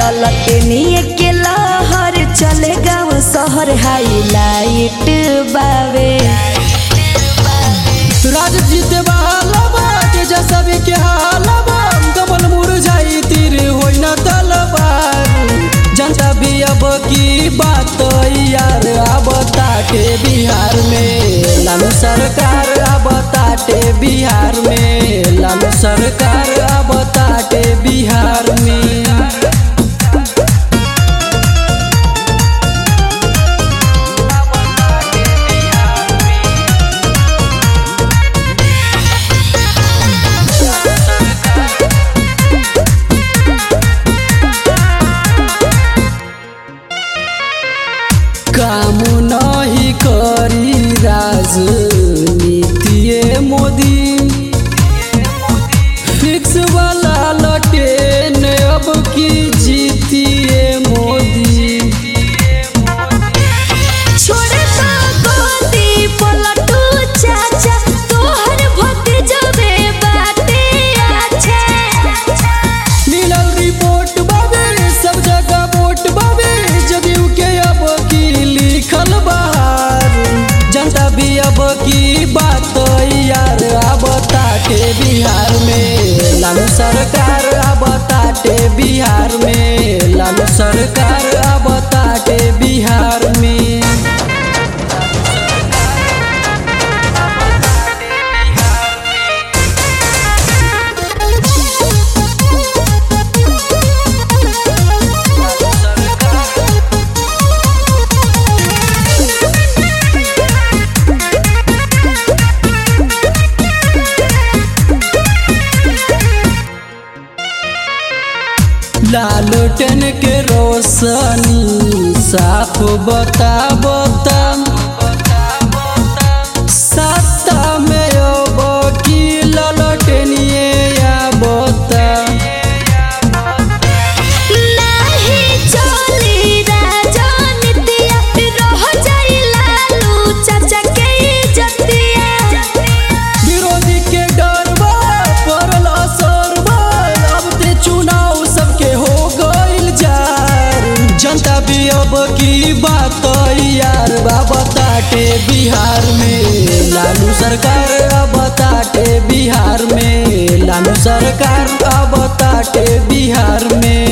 ललटनिए के लहर चले गाँव शहर हाईलाइट बावे राज जीते वाला बा तेजा सभी के हाला बा कमल मुरझाई तीर होई न तलवार जनता भी अब की बात यार अब ताटे बिहार में लालू सरकार अब ताटे बिहार में लालू सरकार अब ताटे बिहार में काम नहीं करी राजनीतिए मोदी फिक्स वाला लटेन अब की जीतिए मोदी छोड़े तो गोदी पलटू चाचा तोहर भतीजवे बाटे अच्छा मिलल रिपोर्ट बाबे सब जगह वोट बाबे जदयू के अब की लिखल बाहर जनता भी अब की बात यार अब ताटे बिहार में लालू सरकार अब ताटे बिहार में लालू सरकार अब ताटे बिहार में लालटेन के रोशनी साफ बता बता सत्ता में अब की ललटेनिए या बता नाही चली राजनीतिया रह जाई लालू चाचा के इज्जतिया विरोधी के डर बा पड़ल असर बा अब ते चुनाव सबके हो गइल जार जनता भी अब की बात यार बाबा ताटे बिहार में लालू सरकार अब ताटे बिहार में लालू सरकार अब ताटे बिहार में